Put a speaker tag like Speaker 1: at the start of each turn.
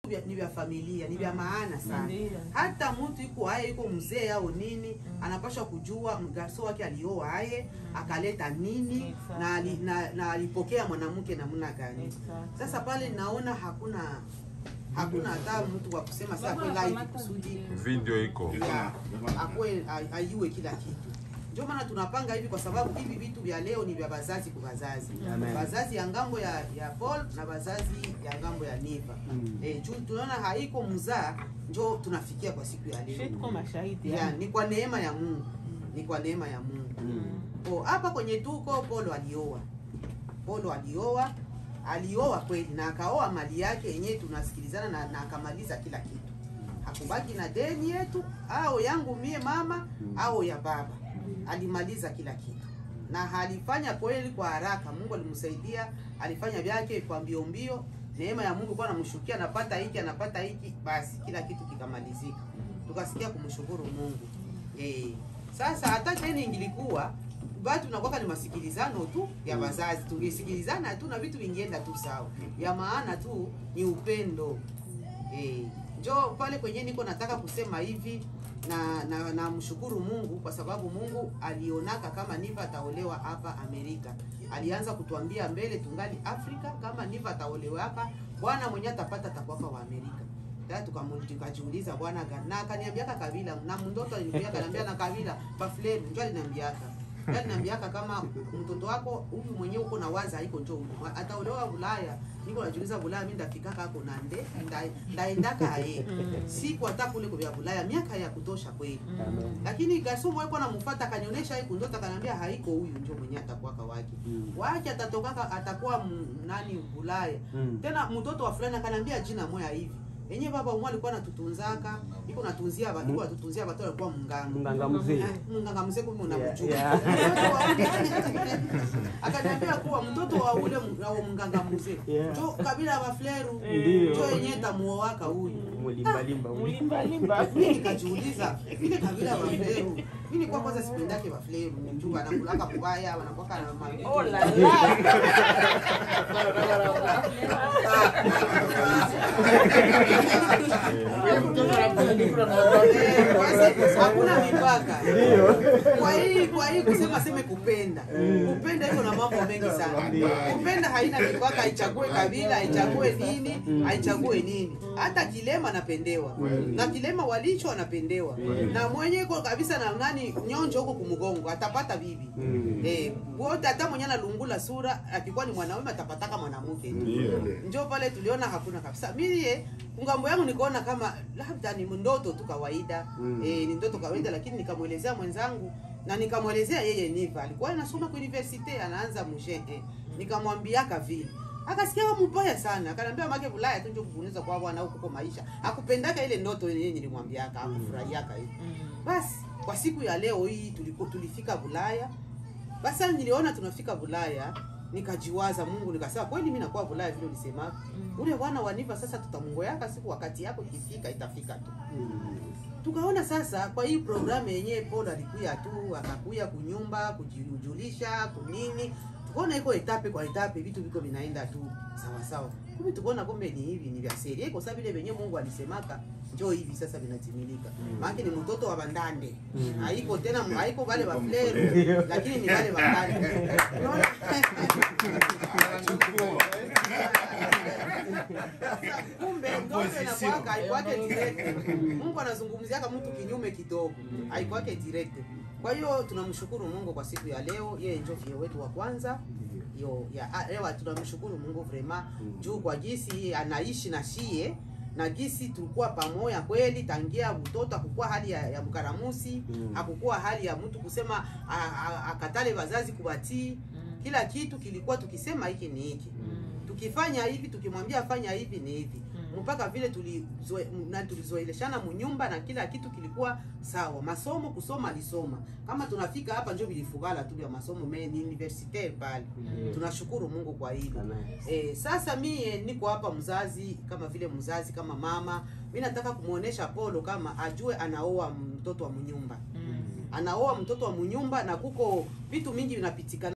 Speaker 1: vya- ni vya familia ni vya maana sana
Speaker 2: Ndiyo.
Speaker 1: hata mtu iko haya iko mzee au nini anapaswa kujua mgarso wake alioa aye akaleta nini
Speaker 2: Exactly.
Speaker 1: na, ali- na, na alipokea mwanamke namna gani
Speaker 2: Exactly.
Speaker 1: sasa pale naona hakuna hakuna hata mtu wa kusema saa kwenda hivi kusudi
Speaker 3: video iko
Speaker 1: ya akwe a- ayue kila kitu ndio maana tunapanga hivi kwa sababu hivi vitu vya leo ni vya bazazi kwa bazazi
Speaker 4: Amen.
Speaker 1: bazazi ya ngambo ya ya Paul na bazazi ya ngambo ya Niva
Speaker 4: Mm.
Speaker 1: eh, juu tunaona haiko mzaa njo tunafikia kwa siku ya
Speaker 2: Shi
Speaker 1: leo
Speaker 2: tuko mashahidi
Speaker 1: ya,
Speaker 2: yani.
Speaker 1: ni kwa neema ya Mungu ni kwa neema ya Mungu Oh, hapa kwenye tuko Polo alioa. Polo alioa, alioa kweli na akaoa mali yake yenyewe tunasikilizana na, na akamaliza kila kitu. Hakubaki na deni yetu au yangu mie mama au ya baba. Alimaliza kila kitu. Na alifanya kweli kwa haraka. Mungu alimsaidia, alifanya vyake kwa mbio mbio. Neema ya Mungu kwa anamshukia anapata hiki anapata hiki basi kila kitu kikamalizika. Tukasikia kumshukuru Mungu. Eh, sasa hata deni ingilikuwa batu nakwaka ni masikilizano tu ya wazazi, tungesikilizana tu na vitu vingienda tu sawa. Ya maana tu ni upendo eh. Njo pale kwenye niko nataka kusema hivi na na namshukuru Mungu kwa sababu Mungu alionaka kama Niva ataolewa hapa Amerika. Alianza kutuambia mbele tungali Afrika, kama Niva ataolewa hapa, Bwana mwenyewe atapata atakuwa wa Amerika. Sasa tukamu- tukajiuliza Bwana gani? Na akaniambiaka kabila na mtoto aliniambia kaniambia na kabila Baflem ndio aliniambiaka. Ndio aliniambiaka kama mtoto wako huyu mwenyewe uko na waza haiko njoo huko. Ataolewa Ulaya. Niko najiuliza Ulaya mimi ndafika kako na nde nda- ndaendaka aye. Siku hata kule kwa Ulaya miaka ya kutosha kweli. Lakini Gasumu yuko anamfuata akanionyesha hii kundota akaniambia haiko huyu ndio mwenyewe atakuwa wake.
Speaker 4: Mm.
Speaker 1: Wake atatoka atakuwa m- nani Ulaya.
Speaker 4: Mm.
Speaker 1: Tena mtoto wa fulani akaniambia jina moya hivi. Yenyewe baba umwe alikuwa anatutunzaka, iko natunzia watu, iko natutunzia watu alikuwa mnganga.
Speaker 4: Mganga mzee.
Speaker 1: Ah, Mnganga mzee kumbe unamjua.
Speaker 4: Yeah,
Speaker 1: Akaniambia kuwa mtoto wa ule m- wa mnganga mzee.
Speaker 4: Yeah.
Speaker 1: Jo kabila wa Fleru.
Speaker 4: Ndio.
Speaker 1: Jo yenyewe tamuoaka huyu.
Speaker 4: Mulimbalimba uli.
Speaker 2: Mulimbalimba.
Speaker 1: Mimi nikajiuliza ile kabila wa Fleru. Mimi kwa kwanza sipendake wa Fleru. Mjumba anakulaka kubaya, wanakuwa na ma-
Speaker 2: Oh la la.
Speaker 1: Eh, basi, hakuna mipaka kwa hii kwa hii kusema seme kupenda kupenda iko na mambo mengi sana kupenda haina mipaka haichague kabila haichague nini haichague nini hata kilema anapendewa na kilema walicho anapendewa na mwenye iko kabisa na nani nyonjo huko kumgongo atapata bibi eh wote hata mwenye analungula sura akikuwa ni mwanaume atapataka mwanamke njo pale tuliona hakuna kabisa mie ngambo yangu nikaona kama labda ni ndoto tu kawaida
Speaker 4: Mm.
Speaker 1: eh, ni ndoto kawaida lakini nikamwelezea mwenzangu na nikamwelezea yeye niva alikuwa anasoma kwa university anaanza mushe eh. nikamwambiaka vile akasikia wa mbaya sana akaniambia make Bulaya tu ndio kukuuliza kwa bwana huko kwa maisha akupendaka ile ndoto yenyewe nilimwambiaka akufurahiaka hivi basi kwa siku ya leo hii tuliko, tulifika Bulaya basi sasa niliona tunafika Bulaya nikajiwaza Mungu nikasema kweli mimi nakuwa Bulaya vile ulisema ule bwana waniva sasa tutamungoyaka siku wakati yako ikifika itafika tu tukaona sasa kwa hii programu yenyewe Paul alikuya tu akakuya kunyumba kujijulisha kunini tukaona iko etape kwa etape vitu viko vinaenda tu sawa sawa kumbe tukaona kumbe ni hivi ni vya seri iko sababu vile venyewe Mungu alisemaka njoo hivi sasa vinatimilika maana ni mtoto wa bandande haiko tena haiko wale wa fleru lakini ni wale wa bandande unaona kumbe ndoto inakuwaka haikwake direct. Mungu anazungumziaka mtu kinyume kidogo, haikwake direct. Kwa hiyo tunamshukuru Mungu kwa siku ya leo, yeye ndio fie wetu wa kwanza yo ya ah, ewa tunamshukuru Mungu vrema juu kwa gisi anaishi na shie na gisi tulikuwa pamoja kweli tangia utoto, hakukuwa hali ya, ya mkaramusi
Speaker 4: Mm.
Speaker 1: hakukuwa hali ya mtu kusema a- a- akatale wazazi kubatii. Kila kitu kilikuwa tukisema hiki ni hiki tukifanya hivi tukimwambia fanya hivi ni hivi mpaka vile tulizoe- na tulizoeleshana munyumba na kila kitu kilikuwa sawa masomo kusoma alisoma kama tunafika hapa njo vilifugala tu vya masomo me ni universitaire pale tunashukuru mungu kwa hilo
Speaker 4: Amen.
Speaker 1: Eh, sasa mie niko hapa mzazi kama vile mzazi kama mama mi nataka kumwonyesha polo kama ajue anaoa mtoto wa mnyumba anaoa mtoto wa mnyumba na kuko vitu mingi vinapitikana